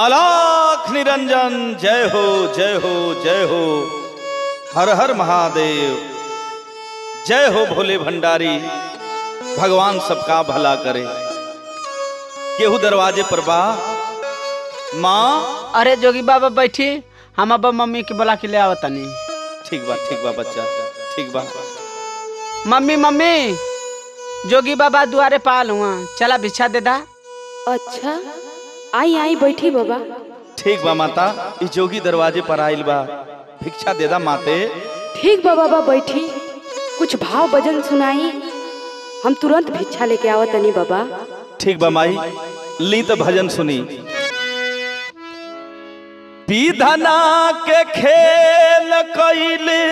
अलाख निरंजन जय हो जय हो जय हो हर हर महादेव जय हो भोले भंडारी भगवान सबका भला करे केहू दरवाजे पर बा माँ अरे जोगी बाबा बैठी हम अब मम्मी के बोला के ले आओ तनी ठीक बा ठीक बा बच्चा ठीक बा मम्मी मम्मी जोगी बाबा दुआरे पाल हुआ चला भिक्षा दे दा अच्छा आई आई बैठी बाबा ठीक बा माता ई जोगी दरवाजे पर आइल बा भिक्षा दे दा माते ठीक बा बाबा बैठी कुछ भाव भजन सुनाई हम तुरंत भिक्षा लेके आवत तनी बाबा ठीक बा माई ली तो भजन सुनी विधना के खेल कैले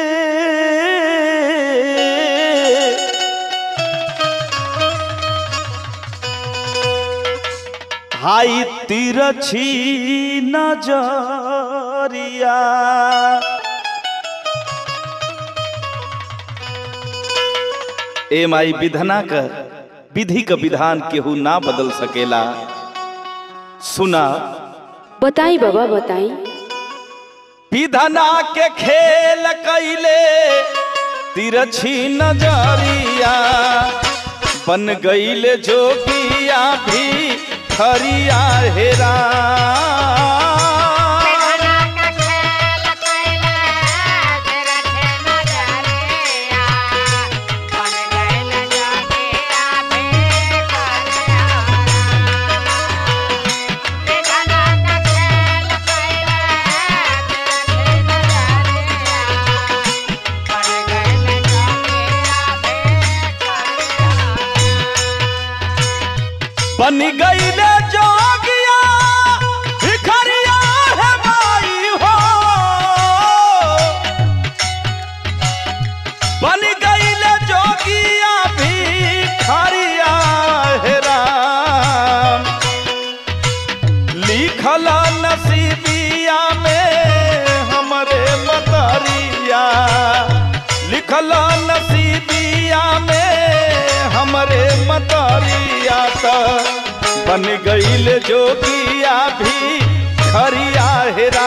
हाई तिरछी नजरिया ए माई विधना कर विधि का विधान केहू ना बदल सकेला सुना बताई बाबा बताई विधना के खेल कैले तिरछी नजरिया बन गईले जोगिया भी खरिया हेरा बन गईले जोगिया भिखरिया है माई हो बन गईले जोगिया भिखरिया है राम लिखल नसीबिया में हमरे मतरिया लिखल नसीबिया में हमरे मतरिया त बन गईल जोगिया भी खरिया हेरा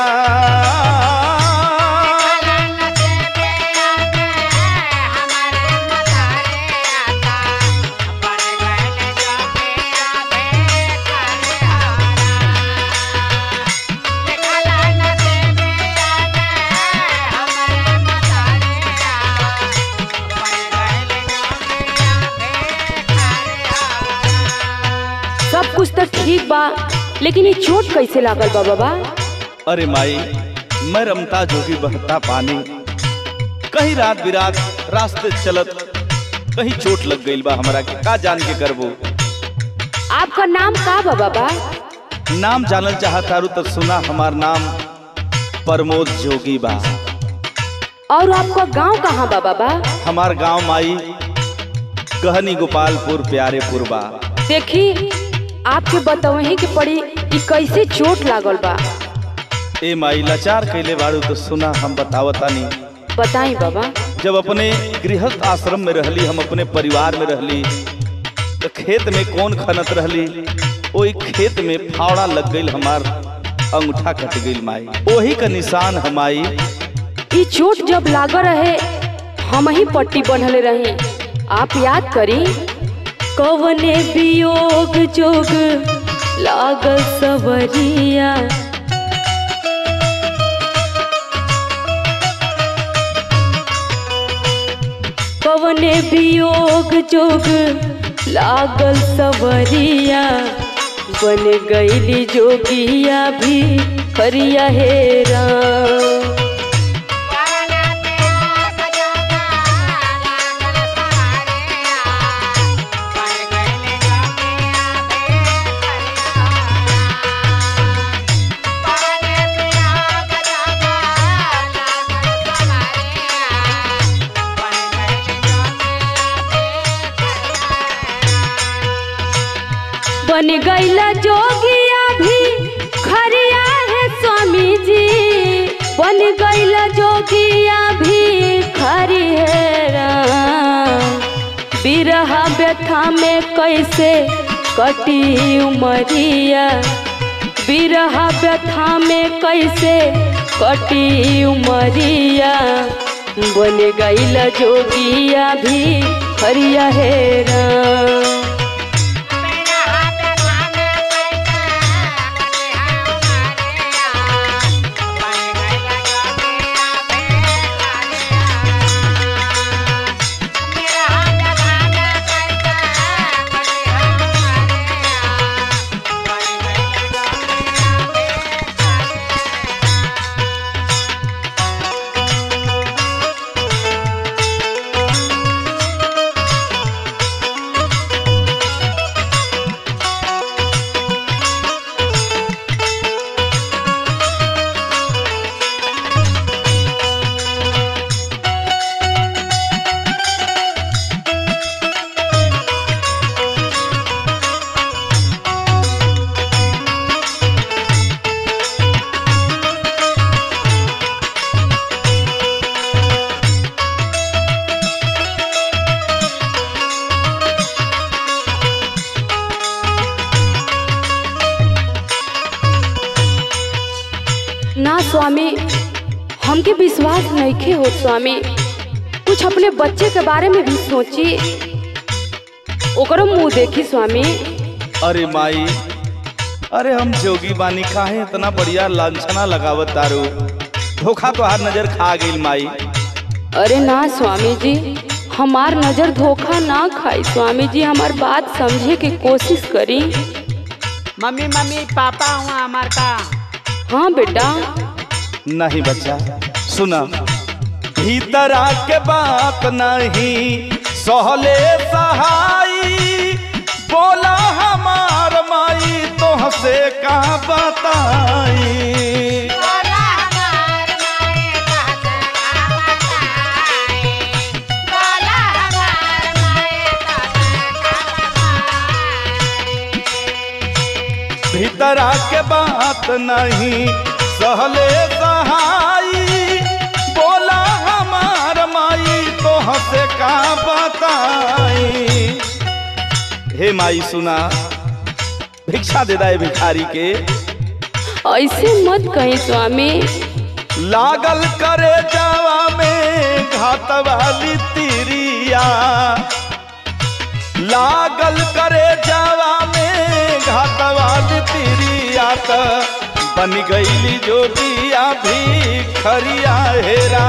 सब कुछ तो ठीक बा लेकिन ये चोट कैसे लागल बा बाबा अरे माई मैं रमता जोगी बहता पानी कहीं रात बिरात रास्ते चलत कहीं चोट लग गईल बा हमरा के का जान के करबो आपका नाम का बा बाबा नाम जानल चाहतारू तो सुना हमार नाम प्रमोद जोगी बा और आपका गांव कहाँ बा बाबा हमार गांव माई कहनी गोपालपुर प्यारेपुर बा देखी आपके बतवही के पड़ी कि कैसे चोट लागल बा ए माई लाचार कैले बाड़ू तो सुना हम बतावतानी बताई बाबा जब अपने गृहस्थ आश्रम में रहली हम अपने परिवार में रहली तो खेत में कौन खनत रहली ओई खेत में फावड़ा लग गईल हमार अंगूठा कट गईल माई ओही का निशान हमाई ई चोट जब लागल रहे हम ही पट्टी बनले रही आप याद करी कवने वियोग जोग लागल सवरिया कवने वियोग जोग लागल सवरिया बन गईली जोगिया भी खरिया हेरा बन गईला जोगिया भी खरिया है स्वामी जी बन गईला जोगिया भी खरी है राम। बिरहा व्यथा में कैसे कटी उमरिया बिरहा व्यथा में कैसे कटी उमरिया बन गईल जोगिया भी हरिया हेरा ना स्वामी हमके विश्वास नइखे हो स्वामी कुछ अपने बच्चे के बारे में भी सोची ओकरो मुंह देखी स्वामी अरे माई अरे हम जोगी बानी काहे इतना बढ़िया लांछना लगावत तारू धोखा तो हार नजर खा गई माई अरे ना स्वामी जी हमार नजर धोखा ना खाई स्वामी जी हमार बात समझे की कोशिश करी मम्मी मम्मी पापा हुआ हमार का हाँ बेटा नहीं बच्चा सुना भीतर आके बात नहीं सहले सहाई बोला हमार माई तोहसे का बताई भीतर आके बात नहीं सहले सहाई बोला हमार माई तोहसे का बताई हे माई सुना भिक्षा दे दाए भिखारी के ऐसे मत कहीं स्वामी लागल करे जावा में घात वाली तिरिया लागल करे जावा में घात वाली तिरिया त बन गईली जोगिया भी खरिया हेरा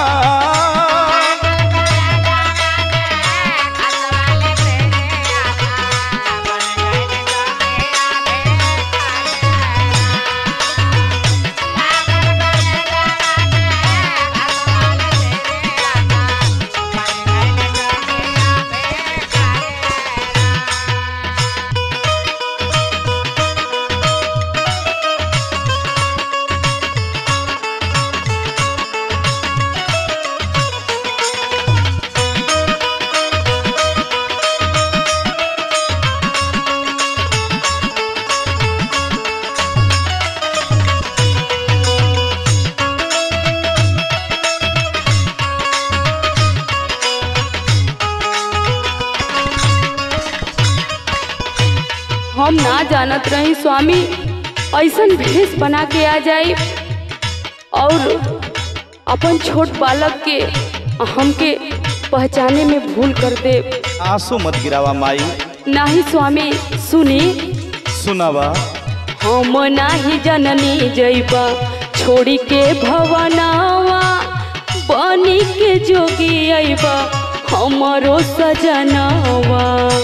हम ना जानत रही स्वामी ऐसन भेष बना के आ जाई और अपन छोट बालक के हमके पहचाने में भूल कर दे आंसू मत गिरावा माई नाही स्वामी सुनी सुनावा हम नाही जननी जैबा छोड़ी के भवनावा बनी के जोगी अइबा हमरो सजनावा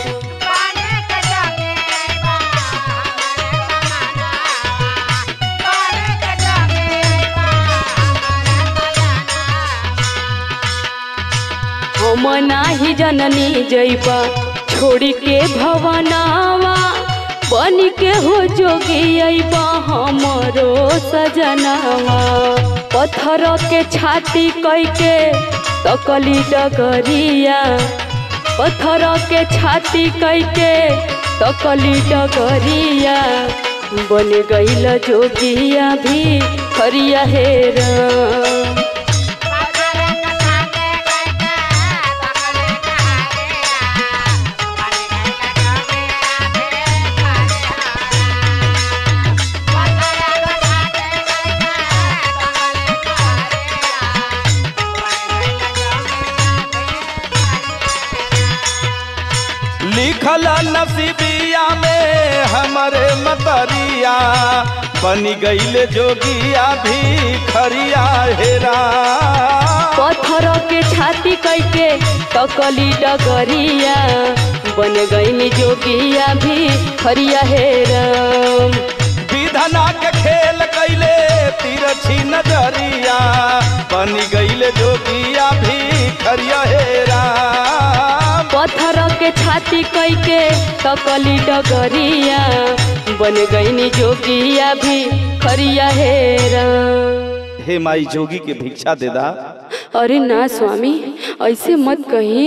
हम नाही जननी जैबा छोड़ी के भवनावा बन के हो जोगी अइबा हमरो सजनावा पत्थर के छाती कई के तकली डगरिया पत्थर के छाती कई के तकली डगरिया बन गईल जोगिया भी हरिया हेरा Bye. बिया में हमरे मतरिया बनी गईले जोगिया भी खरिया हेरा पत्थर के छाती कैके तकली डगरिया बन गई जोगिया भी खरिया हेरम विधना के खेल कैले तिरछी नजरिया बनी गईले जोगिया भी खरिया हेरा पत्थर के छाती कैके तकली डगरिया बन गई जोगिया भी खरिया हेरम हे माई जोगी के भिक्षा दे दा अरे ना स्वामी ऐसे मत कही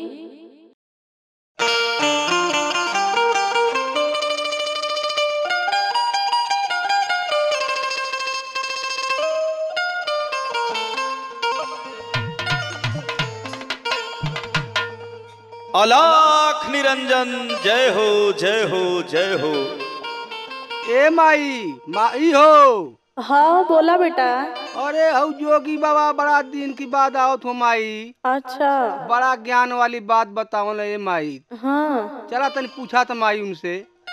अलाख निरंजन जय हो जय हो जय हो ए माई माई हो हाँ बोला बेटा अरे हऊ जोगी बाबा बड़ा दिन की बाद आओ हो माई अच्छा बड़ा ज्ञान वाली बात बताओ ना ए माई हाँ चला तनी पूछा था माई उनसे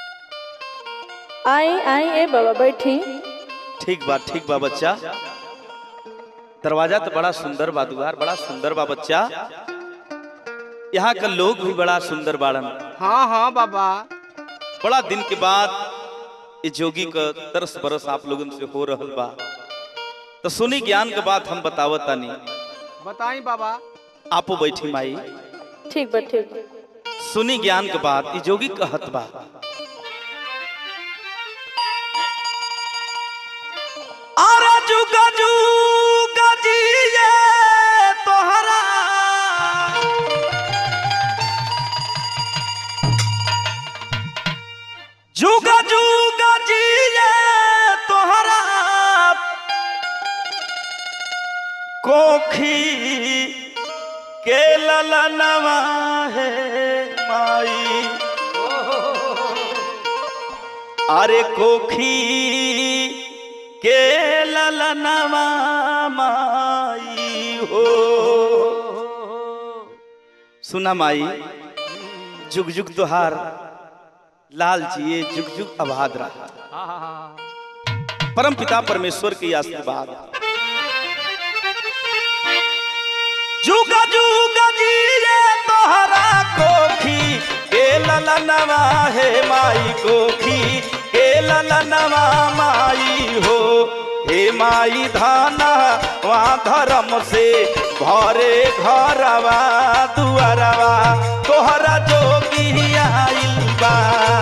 आई आई ए बाबा बैठी ठीक बा ठीक बा बच्चा दरवाजा तो बड़ा सुंदर बा दुआर बड़ा सुंदर बा बच्चा यहाँ का लोग भी बड़ा सुंदर बाड़न हाँ हाँ बाबा बड़ा दिन के बाद ये जोगी का तरस बरस आप लोगन से हो रहल बा तो सुनी ज्ञान के बात हम बतावत तानी बताई बाबा आपो बैठी माई ठीक बा ठीक बा। सुनी ज्ञान के बात ये जोगी कहत बा अरे जुगा जुगा जिए तोहरा जुगा जुगा जिए तोहरा कोखी के ललनवा है माई अरे कोखी के ललनवा माई हो सुना माई जुग जुग तुहार लाल जिए जुग जुग आबाद रहा परम पिता परमेश्वर के आशीर्वाद जुगा जुगा जिए तोहरा कोखी के ललनवा है माई कोखी के ललनवा माई हो हे माई धाना वहाँ धर्म से घरे घरवा दुआरवा तोहरा जोगी आइल बा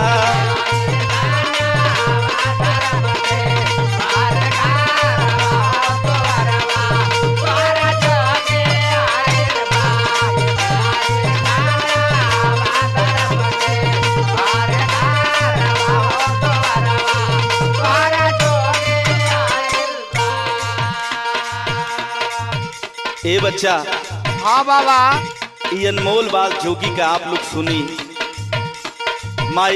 ए बच्चा हाँ बाबा ये अनमोल बात जोगी का आप लोग सुनी माई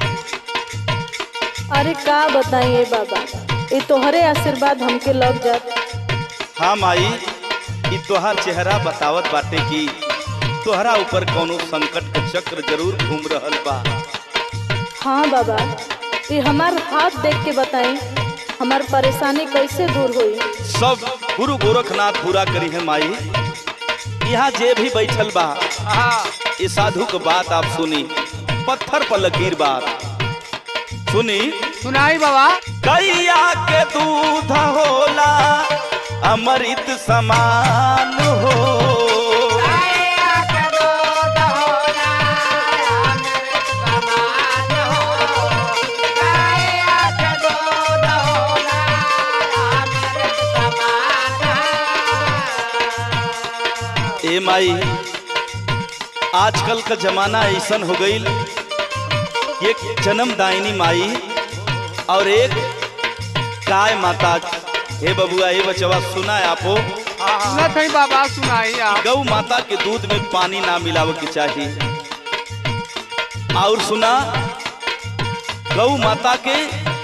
अरे का बताइए बाबा ये तोहरे आशीर्वाद हमके लग जात हाँ माई ई तोहार चेहरा बतावत बाटे कि तोहरा ऊपर कोनो संकट के चक्र जरूर घूम रहल बा हाँ बाबा ये हमार हाथ देख के बताई हमार परेशानी कैसे दूर हुई सब गुरु गोरखनाथ पूरा करी है माई यहाँ जे भी बैठल बा ये साधु के बात आप सुनी पत्थर पर लकीर बात सुनी सुनाई बाबा गैया के दूध होला अमृत समान हो ए माई आजकल का जमाना ऐसन हो गईल एक जन्मदायिनी माई और एक गाय माता हे बबुआ हे बचवा सुना है आपो सुनत है बाबा सुनाई आप गौ माता के दूध में पानी ना मिलावे के चाहिए और सुना गौ माता के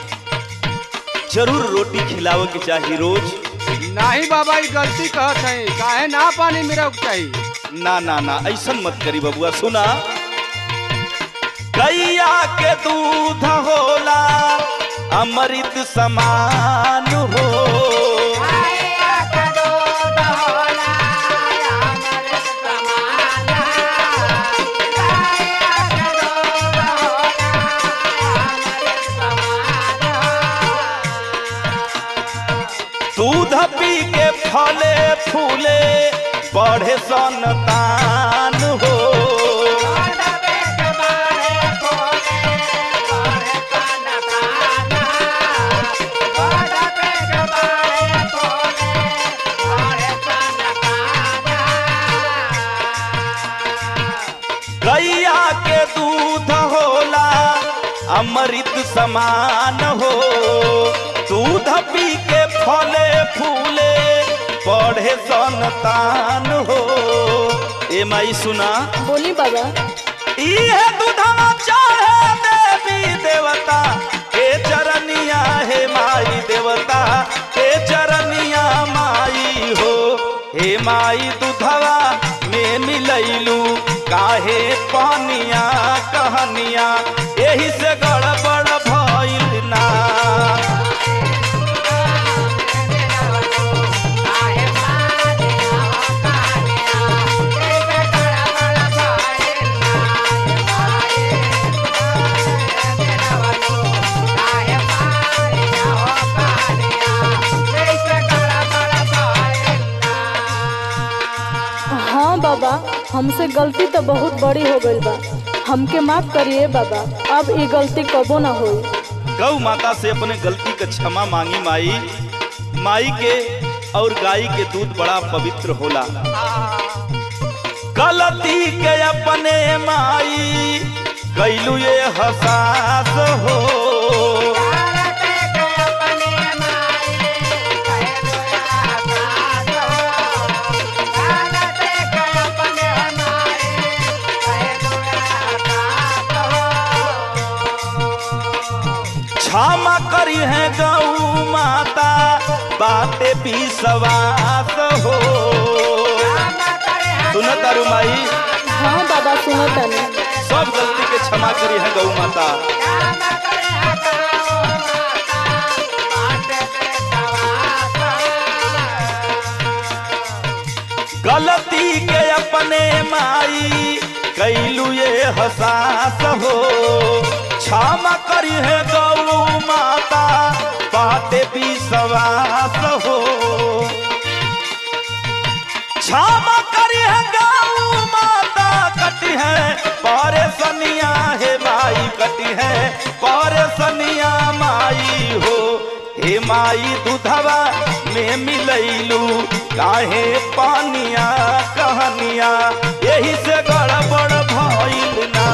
जरूर रोटी खिलावे के चाहिए रोज नहीं बाबा ये गलती कहत है काहे ना पानी मेरा चाहिए ना ना ना ऐसन मत करी बबुआ सुना गैया के दूध होला अमृत समान हो दूध पी के फले फूले बढ़े संतान हो गैया के दूध होला अमृत समान हो दूध पी के फले फूले बढ़े संतान हो ए माई सुना बोली बाबा इहे दूधवा चाहे देवी देवता के चरनिया हे माई देवता के चरनिया माई हो हे माई दूधवा में मिलैलू काहे पानिया कहनिया एही से गड़बड़ भइल ना हाँ बाबा हमसे गलती तो बहुत बड़ी हो गई बा हमके माफ करिए बाबा अब ये गलती कबो ना होई गौ माता से अपने गलती का क्षमा मांगी माई माई के और गाय के दूध बड़ा पवित्र होला गलती के अपने माई कैलू ये हसास हो क्षमा करी है गौ माता बाते भी सवास हो सुन तारू माई हाँ बाबा सुनो तनी सब गलती के क्षमा करी है गौ माता गलती के अपने माई कैलू ये हसास हो क्षमा करी है गौ माता बाते भी सवास हो क्षमा करी है गौ माता कटी है परेशानिया है माई कटी है परेशानिया माई हो हे माई दूधवा में मिलैलू काहे पानिया कहनिया यही से गड़बड़ भइल ना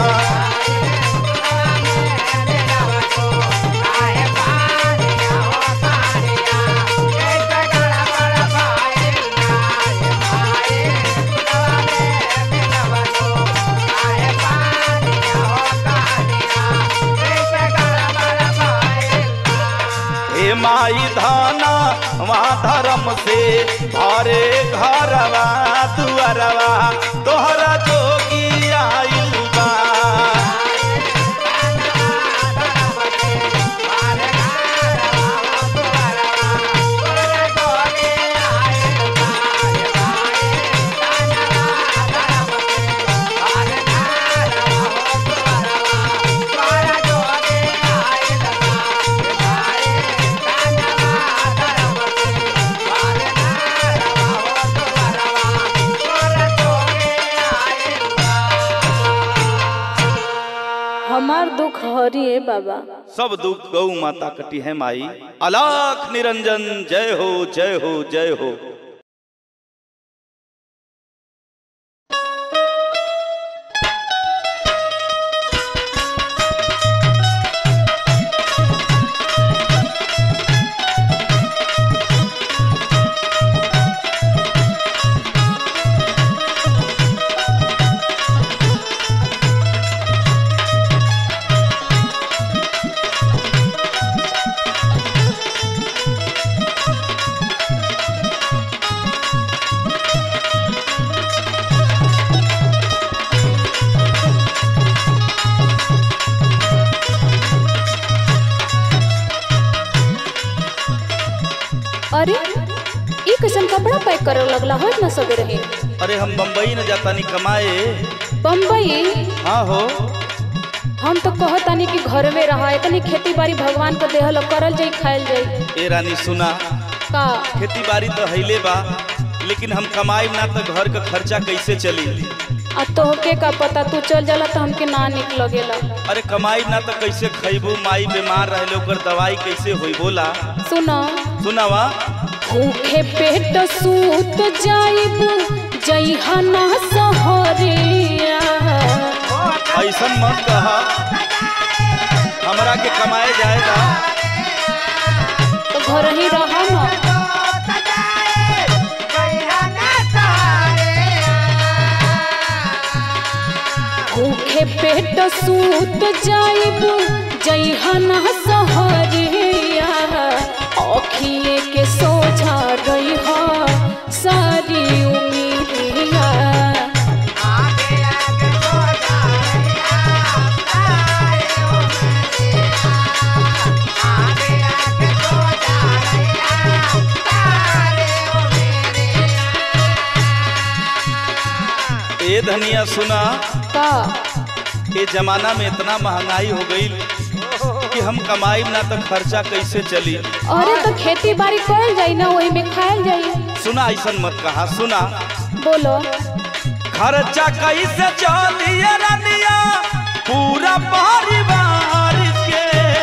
हे माई धाना वहाँ धर्म से भरे घरवा दुअरवा तोहरा जोगी आइल बा हमार दुख हरिए बाबा सब दुख गौ माता कटी है माई अलाख निरंजन जय हो जय हो जय हो अरे ई कैसन कपड़ा पैक करे लगला हो ना सवेरे ही अरे हम बम्बई न जातानी कमाए बम्बई हाँ हो हम तो कहतानी कि घर में रहा इतनी खेती बाड़ी भगवान को देहल करल जाई खायल जाई ए रानी सुना का खेती बाड़ी तो हैले बा लेकिन हम कमाई ना तो घर का खर्चा कैसे चली आ तोहके का पता तू चल जाला तो हमके ना निक लगेला अरे कमाई ना तो कैसे खैबू माई बीमार रहले ओकर दवाई कैसे होई बोला सुना सुनावा भूखे पेट सूत जाइब जइहा ना सहरिया ऐसन मत कहा हमरा के कमाए जाएगा तो घर ही रहा ना भूखे पेट सूत जाइब जइहा ना सहरिया अखिए के सोझा रहिहा सारी उमीरिया ए धनिया सुना का ये जमाना में इतना महंगाई हो गई कि हम कमाई ना तो खर्चा कैसे चली अरे तो खेती बाड़ी करल जाई ना वही में खायल जाई सुना ऐसन मत कहा सुना बोलो खर्चा कैसे चली रनिया पूरा परिवार के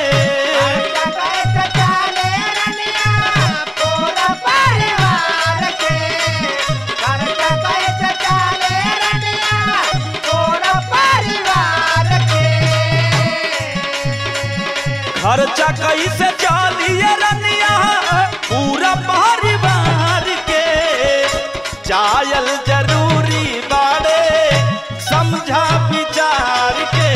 खर्चा कैसे चली रनिया पूरा परिवार के चायल जरूरी बाड़े समझा विचार के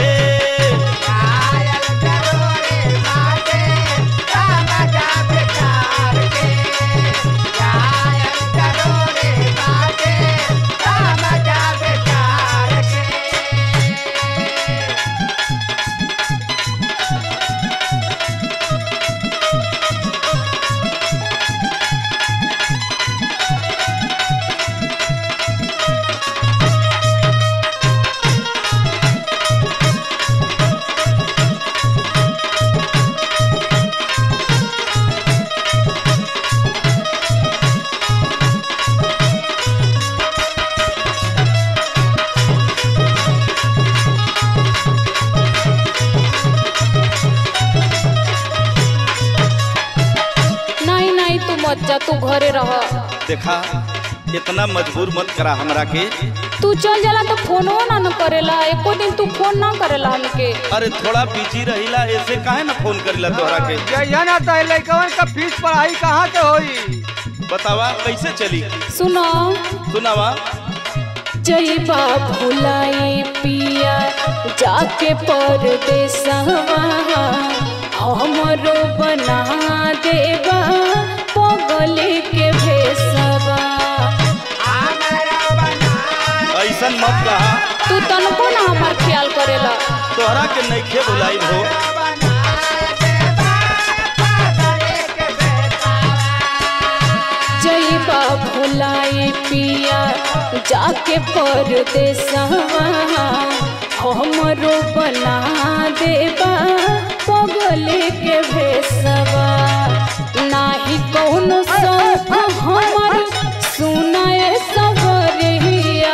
नहीं नहीं तू मत जा तू घरे रह देखा इतना मजबूर मत करा हमरा के तू चल जाला तो फोनो ना न करेला एको दिन तू फोन ना करेला हमके अरे थोड़ा बिजी रहिला ऐसे काहे ना फोन करिला तोहरा के जइया ना तो लइकवन का फीस पढ़ाई कहाँ के होई बतावा कैसे चली सुनो सुनावा जईबा भुलाई पिया जाके परदेसवा हमरो बना देबा पगले के भेसवा ऐसन मत कहा तू तनको ना हमार ख्याल करेला तोहरा के नइखे बुलाई हो जईबा भुलाई पिया जाके परदेसवा हमरो बना देबा पगले के भेसवा नाही कौनो शौक हमर सुनाए सवरिया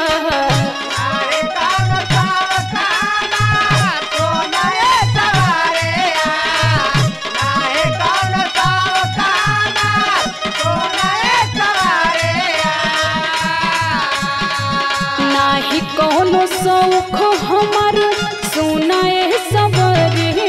नाही कौनो शौक हमर सुनाए सवरिया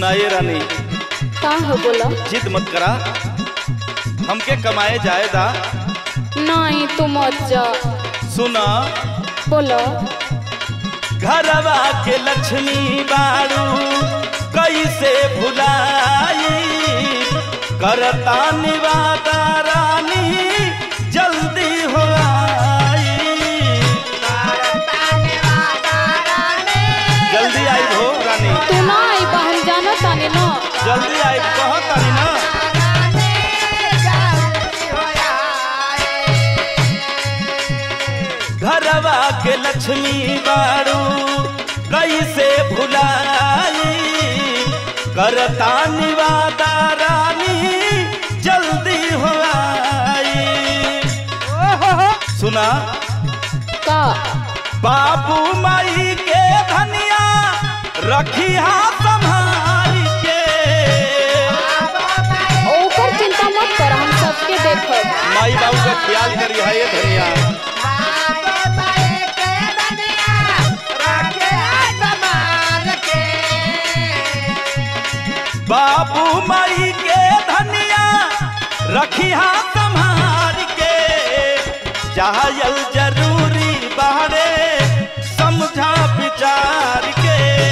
सुनाए रानी का हो बोला जिद मत करा हमके कमाए जाएदा नहीं तू मत जा सुना बोला घरवा के लक्ष्मी बारू कैसे भुलाई करता निवादा रानी जल्दी हो आई जल्दी आई हो रानी तू ना आई बा हम जाना ताने ना जल्दी आई कहो तारी ना घरवा के लक्ष्मी बारू कैसे भुलाई करता निवादा रानी जल्दी हो आई सुना का बाबू माई के धनिया रखी हाथ संभाल के ओकर चिंता मत कर हम सबके देखब माई बाबू का ख्याल करी है ये धनिया बाबू माई के धनिया रखी हाथ संभाल के जायल जरूरी बाहरे समझा विचार के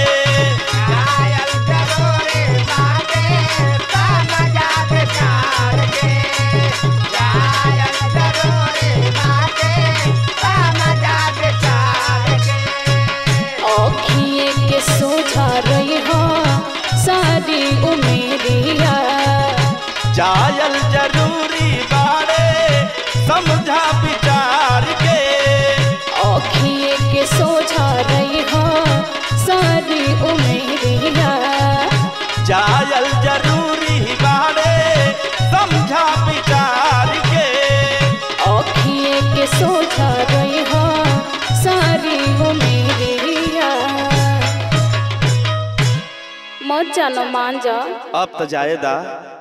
अखिए के सोझा रही हो सारी उमेरिया जायल जरूरी बारे समझा विचार के अखिए के सोझा रही हो सारी उमेरिया जायल जरूरी बारे समझा विचार के अखिए के सोझा रही हो सारी उमेरिया मत जानो मान जा अब तो जाएदा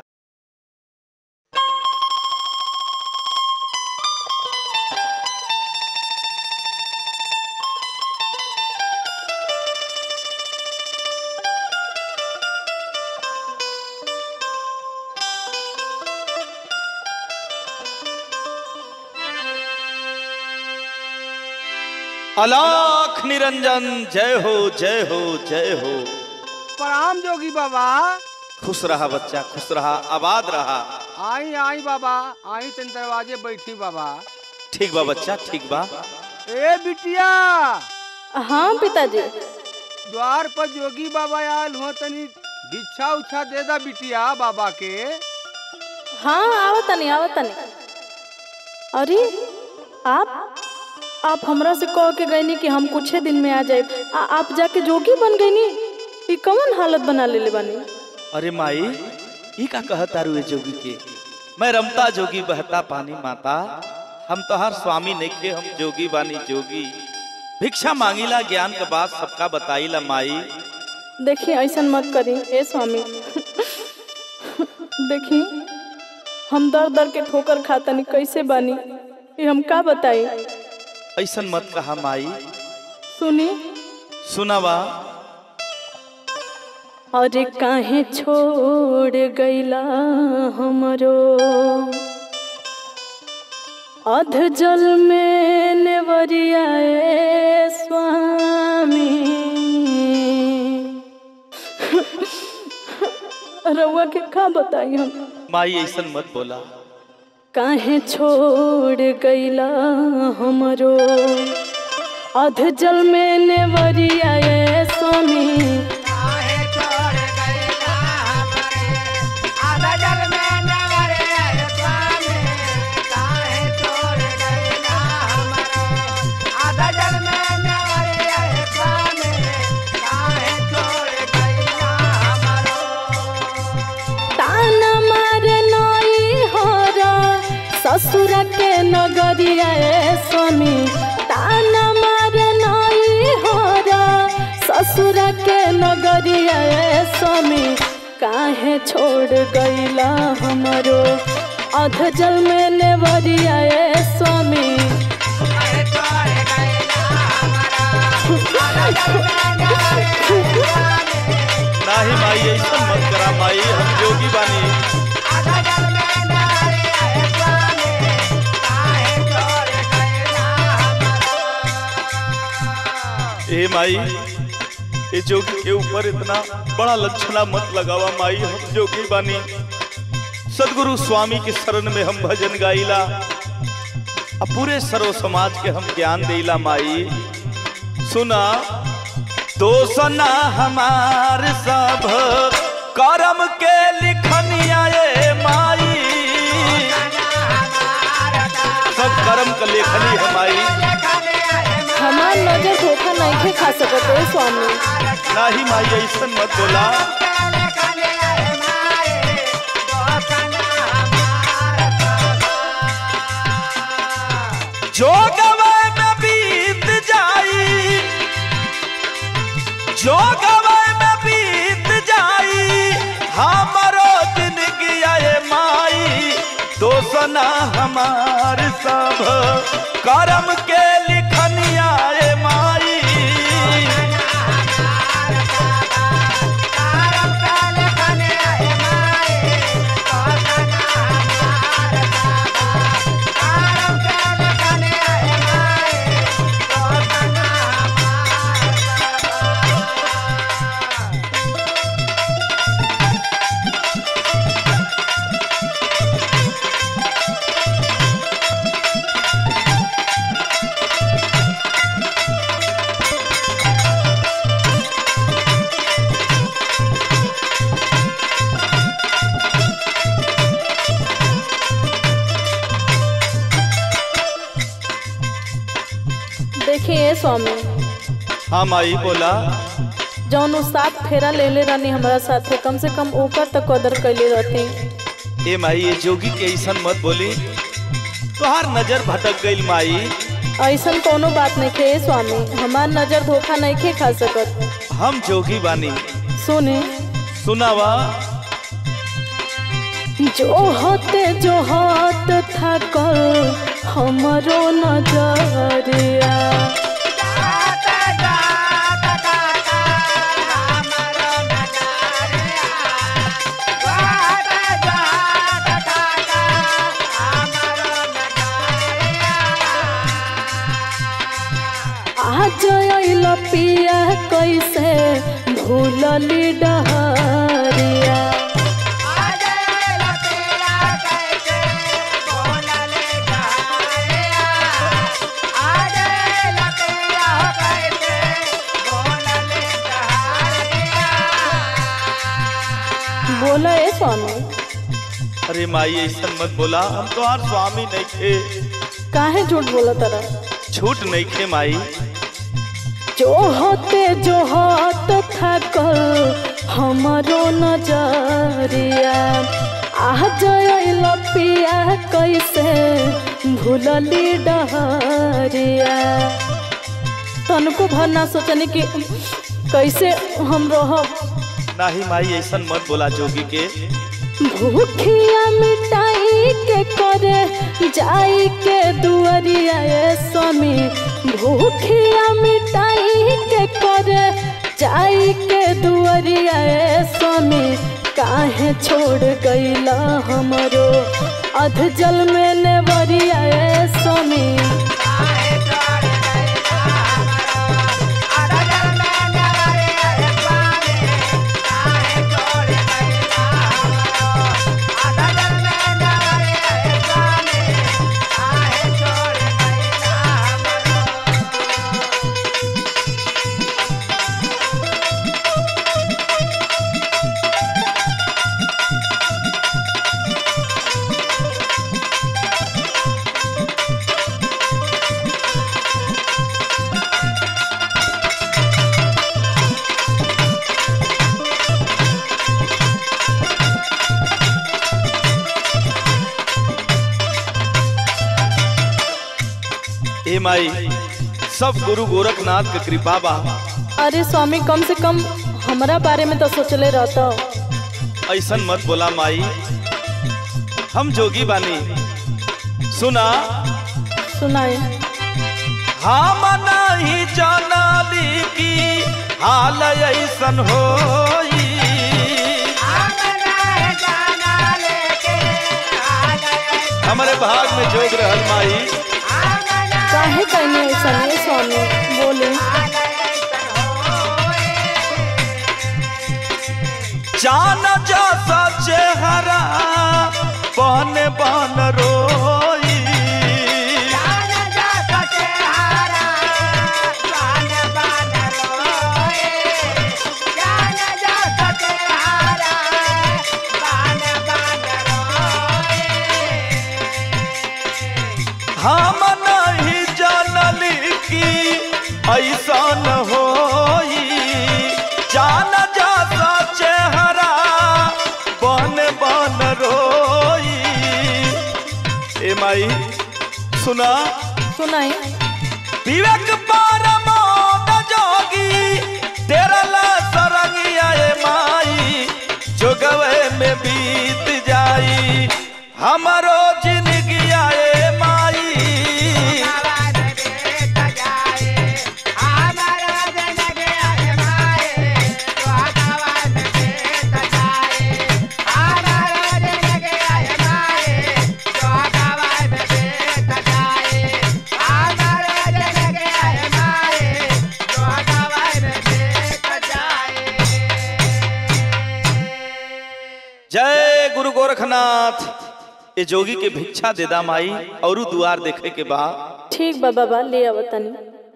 अलाख निरंजन जय हो जय हो जय हो प्रणाम जोगी बाबा खुश रहा बच्चा खुश रहा आबाद रहा आई आई बाबा आई तन दरवाजे बैठी बाबा ठीक बा बच्चा ठीक बा ए बिटिया हाँ पिताजी द्वार पर जोगी बाबा आयल हो तनी भिक्षा उच्छा दे दा बिटिया बाबा के हाँ आवतनी आवतनी अरे आप आप हमरा से कह के गईनी कि हम कुछ दिन में आ जाए आ आप जाके जोगी बन गईनी ई कौन हालत बना लेले बानी अरे माई ई का कहता रुए जोगी के मैं रमता जोगी बहता पानी माता हम तोहार स्वामी नइखे हम जोगी बानी जोगी भिक्षा मांगीला ज्ञान के बात सबका बताईला माई देखी ऐसा मत करी ए स्वामी देखी हम दर दर के ठोकर खातनी कैसे बानी ये हम का बताई ऐसन मत कहा माई सुनी सुनावा अरे काहे छोड़ गईला हमरो अध जल में नेवरियाए स्वामी रउआ के का बताई हम माई ऐसन मत बोला काहे छोड़ गईला हमरो अध जल में नेवरियाए स्वामी ताना मारे नई हरा ससुर के नगरिया ए स्वामी ताना मारे नई हरा ससुर के नगरिया ए स्वामी काहे छोड़ गईला हमरो अध जल में नेवरिया ए स्वामी नाही माई ऐसन ए माई ये जोगी के ऊपर इतना बड़ा लक्षणा मत लगावा माई हम जोगी बानी सदगुरु स्वामी के शरण में हम भजन गाइला अब पूरे सर्व समाज के हम ज्ञान देला माई सुना दोसना हमार सब करम के लिखनिया ये माई सब कर्म का लेखनी है माई हमार नजर धोखा नहीं खा सकत है स्वामी नाही माई ऐसन मत बोला जो गवे में बीत जाई जो गवे में बीत जाई हमरो जिंदगी आए माई दोसना हमार सब करम के लिखनिया ए माई देखिए स्वामी हाँ माई बोला जौन उ सात फेरा ले ले रहनी हमारा साथे कम से कम ऊपर तक कदर कैले रहती ए माई ये जोगी के ऐसन मत बोली तोहार नजर भटक गईल माई ऐसन कोनो बात नहीं खे स्वामी हमार नजर धोखा नहीं खे खा सकत हम जोगी बानी सुने सुनावा जो होते जो हाथ था कल हमरो नजरिया आज अइल पिया कैसे भूलली डहरिया बोला ए स्वामी अरे माई ऐसन मत बोला हम तोहार स्वामी नहीं थे काहे झूठ बोला तरा झूठ नहीं खे माई जो होते जो हाथ था कल हमारो नजरिया आ जइल पिया कैसे भूलली डहरिया तनको भरना सोचनी कि कैसे हम रहब नाही माई ऐसन मत बोला जोगी के भूखिया मिटाई के करे जाई के दुआरिया ए स्वामी भूखिया मिटाई के करे जाई के दुआरिया ए स्वामी काहे छोड़ गईला हमरो अध जल में नेवरिया ए स्वामी ए माई सब गुरु गोरखनाथ के कृपा बा अरे स्वामी कम से कम हमरा बारे में तो सोचले रहता ऐसन मत बोला माई हम जोगी बानी सुना सुनाए हम नहीं जानली की हाल ऐसन होई हमारे भाग में जोग रहल माई काहे कहने ऐसा नहीं स्वामी बोले चान जैसा चेहरा बन बन रोई हम नहीं जानली कि ऐसा न होई जान जाता चेहरा बन बन रोई ए माई सुना सुनाई विवेक परमोद जोगी तेरला सरंगिया ए माई जोगवे में बीत जाई हमारो जिंदगी ए माई जय गुरु गोरखनाथ ए जोगी के भिक्षा देदा माई औरू दुआर देखे के बा ठीक बा बाबा ले आवतनी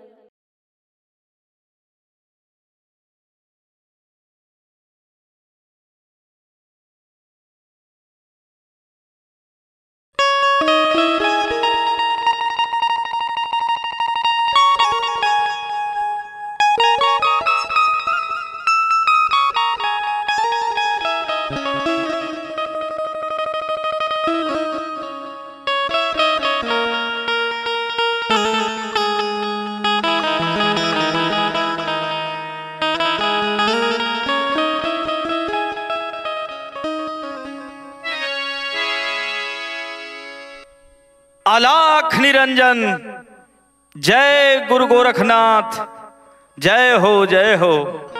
आलाख निरंजन जय गुरु गोरखनाथ जय हो जय हो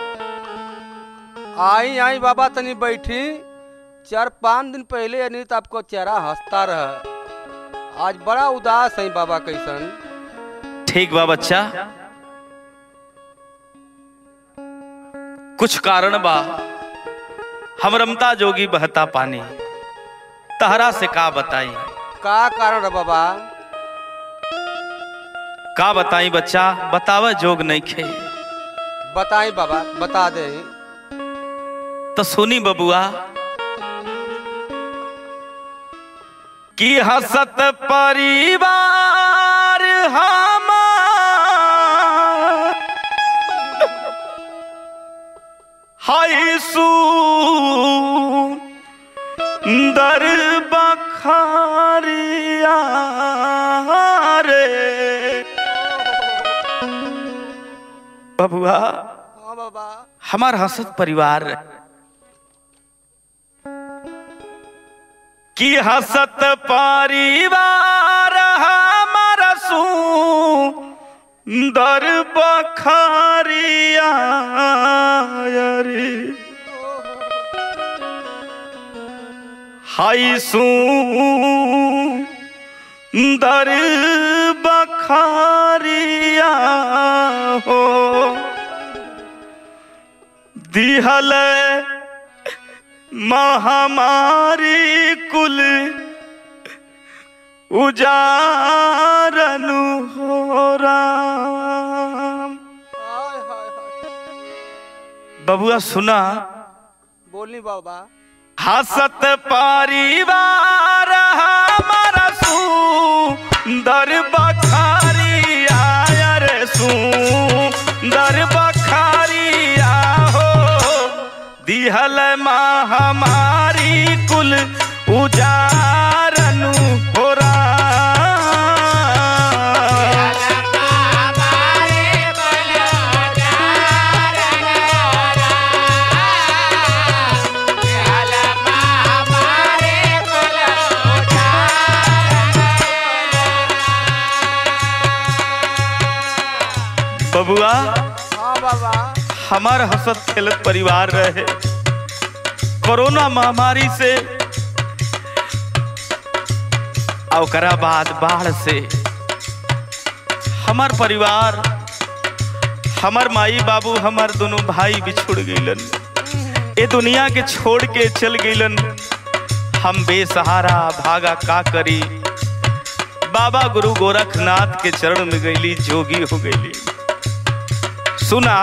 आई आई बाबा तनी बैठी चार पाँच दिन पहले अनित आपको चेहरा हंसता रहा आज बड़ा उदास है बाबा कैसन ठीक बा बच्चा कुछ कारण बा हम रमता जोगी बहता पानी तहरा से का बताई का कारण है बाबा का बताई बच्चा बतावा जोग नहीं खे बताई बाबा बता दे तो सुनी बबुआ कि हसत परिवार हम हाय सुंदर बखारिया रे बबुआ हाँ बाबा हमार हसत परिवार की हसत परिवार हमार सुंदर बखारिया रे हाय सुंदर बखारिया हो दिहल महामारी कुल उजारनु हो राम हाय हाय हाय बबुआ सुना बोली बाबा हसत परिवार हमारा सुंदर बखारिया रे सुंदर बखारिया हो दिहल महामारी कुल उजारनु हो राम बबुआ हाँ बाबा हमार हसत खेलत परिवार रहे कोरोना महामारी से और ओकरा बाद बाढ़ से हमार परिवार हमार माई बाबू हमार दोनों भाई बिछुड़ गईलन ए दुनिया के छोड़ के चल गईलन हम बेसहारा भागा का करी बाबा गुरु गोरखनाथ के चरण में गईली जोगी हो गईली सुना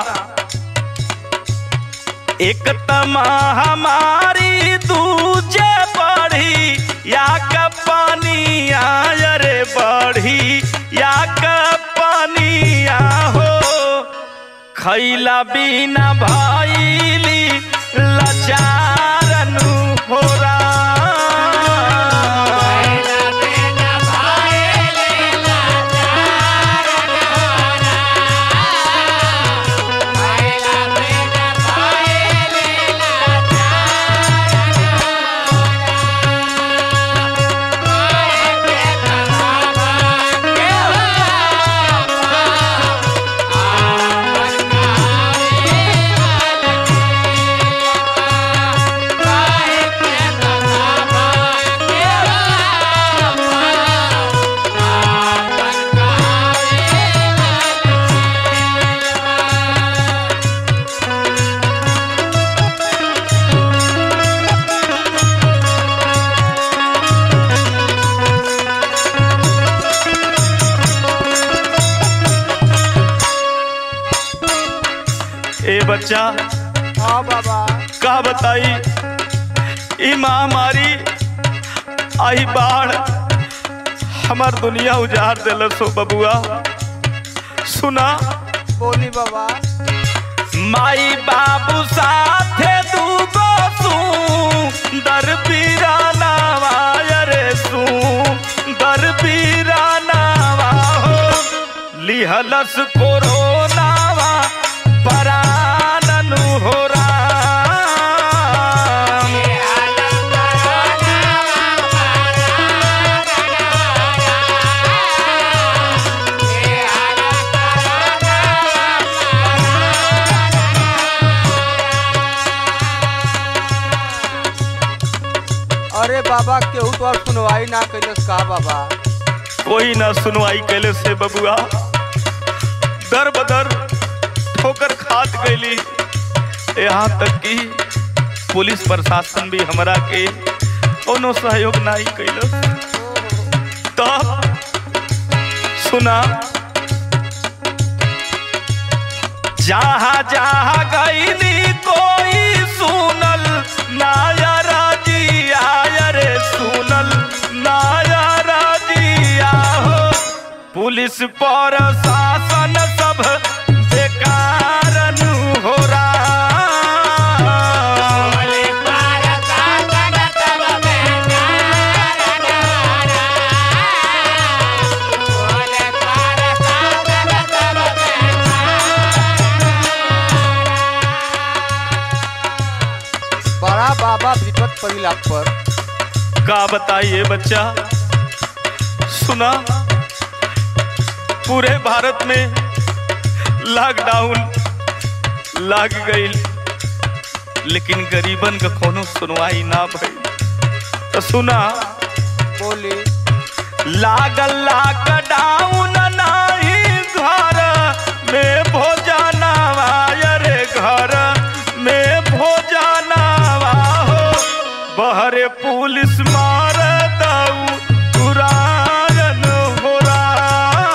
एक तमा हमारी दूजे बढ़ी या का पानी आय रे बढ़ी या का पानी आ हो खैला बिना भैली लचारनु हो ए बच्चा हाँ बाबा का बताई ई महामारी आई बाढ़ हमार दुनिया उजाड़ दिलस हो बबुआ सुना बोली बाबा माई बाबू साथे दूगो सुंदर पीराना रे सुंदर पीराना हो लिहलस कोरोनावा पराननु हो राम अरे बाबा केहू तो और सुनवाई ना कैलस का बाबा कोई ना सुनवाई कैले से बबुआ दर बदर ठोकर खात गईली यहाँ तक कि पुलिस प्रशासन भी हमरा के कोनो सहयोग नहीं कैलस तब सुना जहाँ जहाँ गईली कोई सुनल नायरा जी आय रे सुनल नायरा जी हो पुलिस पर शासन सब बेकार हो रहा बड़ा बाबा विपत पड़ी आप पर का बताइए बच्चा सुना पूरे भारत में लॉकडाउन लाग गई लेकिन गरीबन का कोनो सुनवाई ना भई तो सुना बोली लागल लॉकडाउन नाही घर में भोजनवा रे घर में भोजनवा हो बहरे पुलिस मार दऊ तुरायन हो रहा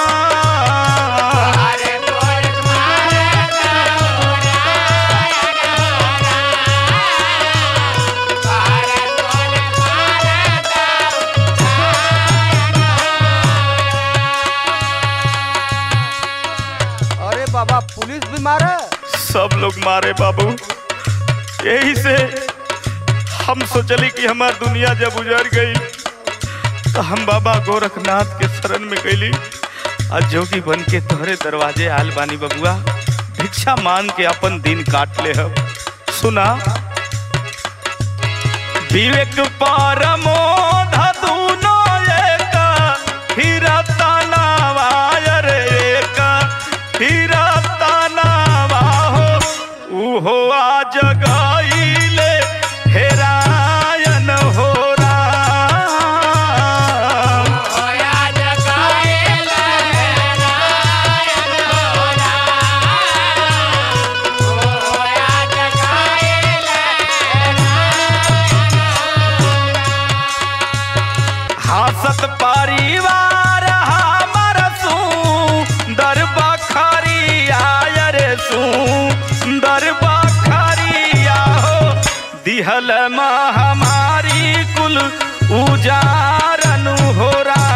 अरे बाबा पुलिस भी मारे सब लोग मारे बाबू यही से हम सोचली कि हमार दुनिया जब उजड़ गई तो हम बाबा गोरखनाथ के शरण में गईली आज जोगी बन के तोहरे दरवाजे आल बानी बबुआ भिक्षा मांग के अपन दिन काट ले हम सुना विवेक परमो धुनो एक हीरा तनावा रे एक हीरा तनावा हो उहो आज गईले हेरायन हो राम दिहल हमारी कुल उजारन हो रहा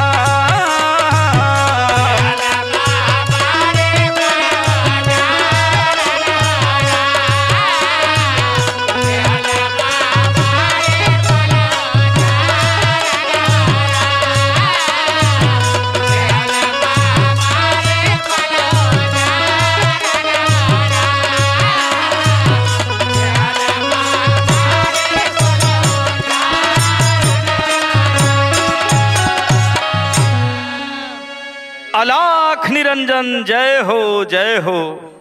अलाख निरंजन जय हो जय हो